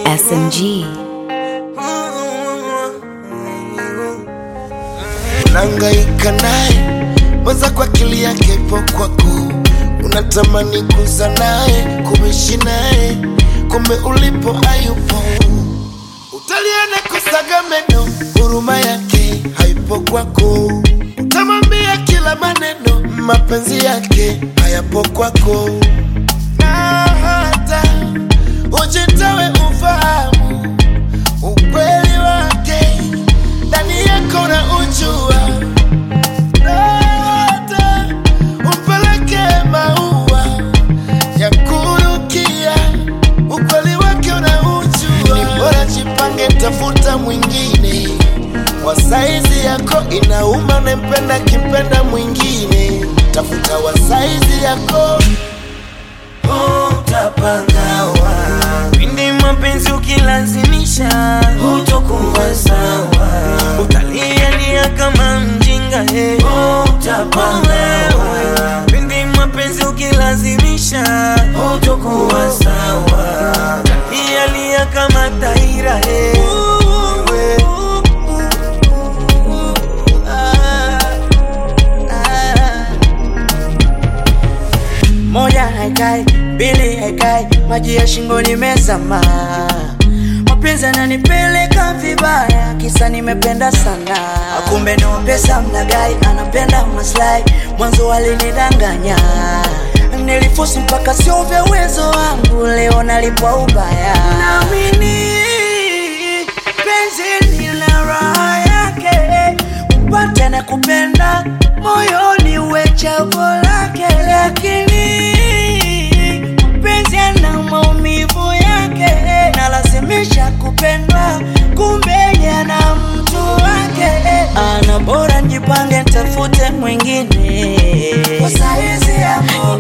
SMG. Unahangaika naye mwaza kwa akili yake ipo kwako, unatamani kuza naye kuishi naye, kumbe ulipo hayupo. Utaliana kusaga meno, huruma yake haipo kwako. Utamwambia kila maneno, mapenzi yake hayapo kwako, na hata ujitawe ufahamu ukweli wake ndani yako na ujua, na hata umpeleke maua ya kurukia, ukweli wake unaujua. Ni bora jipange, tafuta mwingine wa saizi yako, inauma unempenda kimpenda mwingine, tafuta wa saizi yako utapangawa pindi mapenzi ukilazimisha hutokuwa sawa utalialia kama mjinga he utapangawa pindi mapenzi ukilazimisha hutokuwa sawa utalialia kama taira he moja haikai, mbili haikai, maji ya shingoni mezama. Mapenzi ananipeleka vibaya, kisa nimependa sana. Kumbe no pesa mlagai, anapenda maslahi, mwanzo alinidanganya. Nilifosi mpaka sio vya uwezo wangu, leo nalipwa ubaya. Naamini penzi lina raha yake, upate na kupenda moyoni uwe chaguo lake, lakini mpenzi ana maumivu yake, nalazimisha kupendwa, kumbe yana mtu wake. Ana bora njipange, tafute mwingine kwa saizi yako,